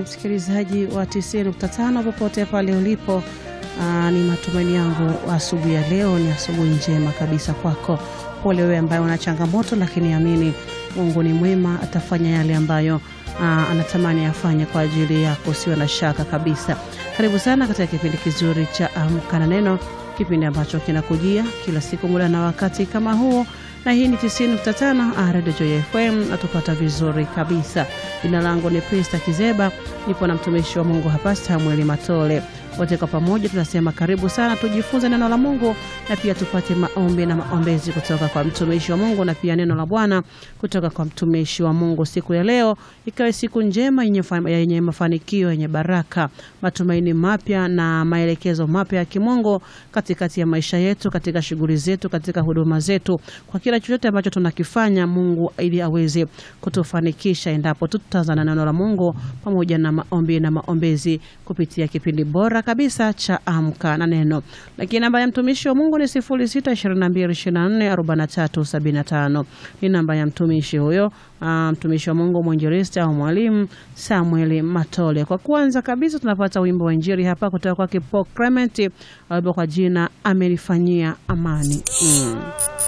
msikilizaji wa 90.5 popote pale ulipo. Aa, ni matumaini yangu asubuhi ya leo ni asubuhi njema kabisa kwako. Pole wewe ambaye una changamoto, lakini amini Mungu ni mwema, atafanya yale ambayo aa, anatamani afanye kwa ajili yako, usiwe na shaka kabisa. Karibu sana katika kipindi kizuri cha Amka na Neno, kipindi ambacho kinakujia kila siku muda na wakati kama huo na hii ni 90.5 Radio Joy FM, natupata vizuri kabisa. Jina langu ni Prista Kizeba, nipo na mtumishi wa Mungu hapa Samueli Matole. Wote kwa pamoja tunasema karibu sana, tujifunze neno la Mungu na pia tupate maombi na maombezi kutoka kwa mtumishi wa Mungu na pia neno la Bwana kutoka kwa mtumishi wa Mungu. Siku ya leo ikawe siku njema yenye, yenye mafanikio yenye baraka, matumaini mapya na maelekezo mapya ya kimungu katikati ya maisha yetu, katika shughuli zetu, katika huduma zetu, kwa kila chochote ambacho tunakifanya Mungu ili aweze kutufanikisha endapo tutazana neno la Mungu pamoja na maombi na maombezi kupitia kipindi bora kabisa cha Amka na Neno. Lakini namba ya mtumishi wa Mungu ni 0622244375 ni namba ya mtumishi huyo, uh, mtumishi wa Mungu mwinjilisti au mwalimu Samuel Matole. Kwa kwanza kabisa tunapata wimbo wa Injili hapa kutoka kwa Kipo Clement, wimbo kwa jina amenifanyia amani mm.